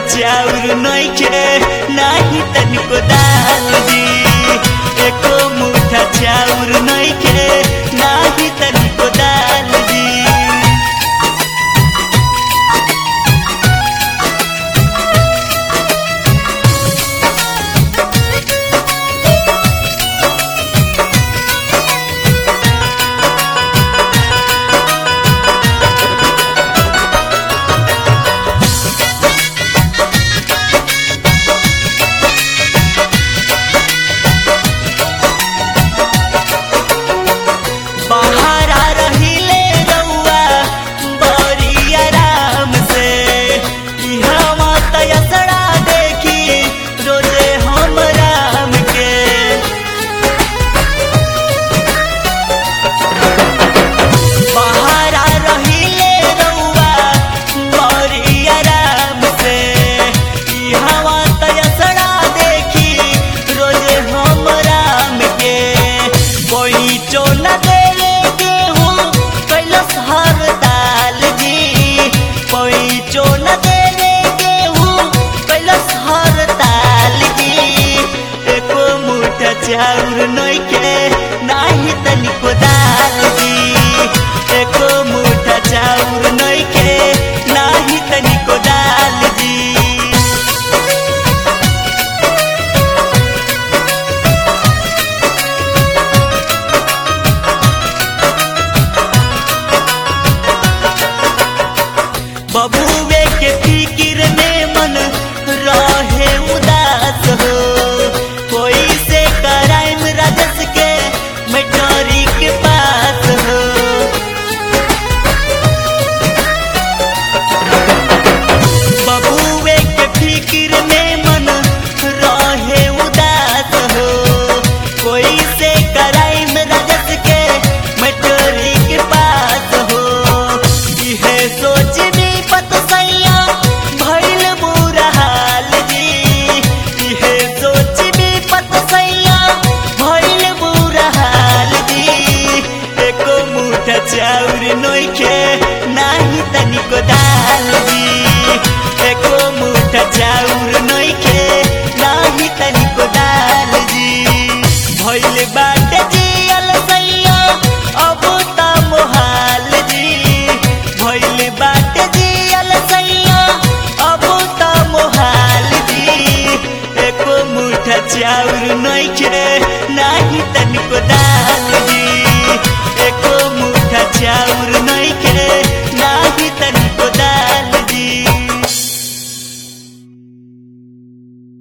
चाउर नइखे नाही तनिको दाल जी एको मुठा चाउर नइखे नाही तनिको दाल जी बहारा रहिले रउआ बड़ी आराम से इहवा तयसड़ा देखी रोजे हम राम के बहारा रहिले रउआ बड़ी आराम से इहवा तयसड़ा देखी रोजे हम राम के कोई चोन देले गेहूं कैलस हर दाल जी कोई चोन देले गेहूं कैलस हर दाल जी एको मुठा चाउर नइखे नाही तनिको दाल जी एको मुठा चाउर नइखे नाही तनिको दाल जी बबुए के फिकिर में मन रहे उदास हो कोई से कराइम राजस के मैटरी के पास हो बबुए के फिकिर में मन रहे उदास हो कोई से कराइम राजस के मैटरी के पास हो इहे सोच भी पत सैया भइल बुरा हाल जी इहे सोच भी पत सैया भइल बुरा हाल जी एको मुठा चाउर नइखे नाही तनिको दाल जी एको मुठा चाउर नइखे नाही तनिको दाल जी भइल बाटे जियल सैया अब त मोहाल जी भइल बाटे जियल सैया अब त मोहाल जी एको मुठा चाउर नइखे नाही तनिको दाल जी एको मुठा चाउर नै